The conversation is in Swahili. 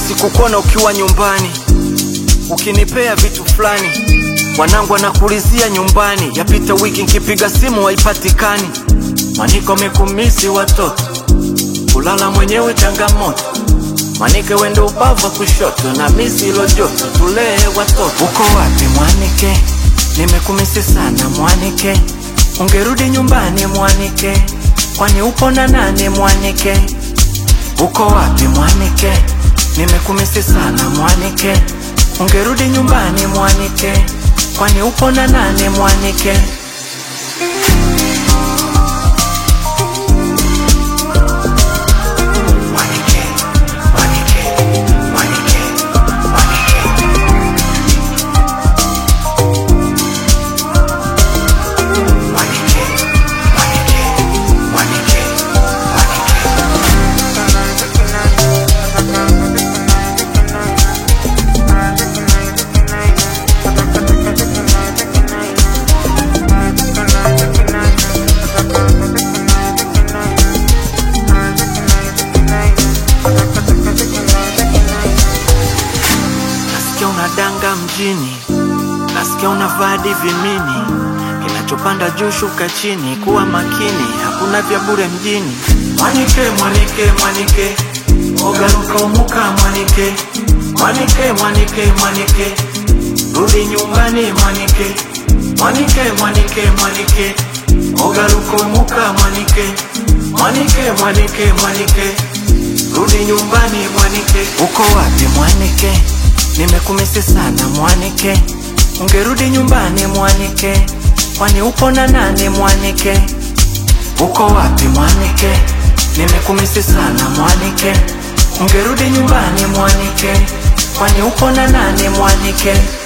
namisi kukuona ukiwa nyumbani ukinipea vitu fulani wanangu anakulizia nyumbani yapita wiki nkipiga simu haipatikani maniko mekumisi watoto kulala mwenyewe changamoto manike wende ubavu wa kushoto na misi ilo joto tulee watoto uko wapi mwanike nimekumisi sana mwanike ungerudi nyumbani mwanike kwani upo na nani mwanike uko wapi mwanike nimekumisi sana mwanike ungerudi nyumbani mwanike kwani upo na nani mwanike Mwanike, mwanike, mwanike, mwanike. Mwanike, mwanike, mwanike, mwanike. Nasikia unadanga mjini, nasikia unavadi vimini, kinachopanda juu shuka chini, kuwa makini, hakuna vya bure mjini. Mwanike, mwanike, mwanike, ogaruka umuka mwanike, mwanike, mwanike, mwanike, rudi nyumbani mwanike, mwanike, mwanike, mwanike, ogaruka umuka mwanike, mwanike, mwanike, mwanike, rudi nyumbani mwanike. Uko wapi mwanike? Nimekumisi sana mwanike, ungerudi nyumbani mwanike, kwani upo na nani mwanike? Uko wapi mwanike? Nimekumisi sana mwanike, ungerudi nyumbani mwanike, kwani upo na nani mwanike?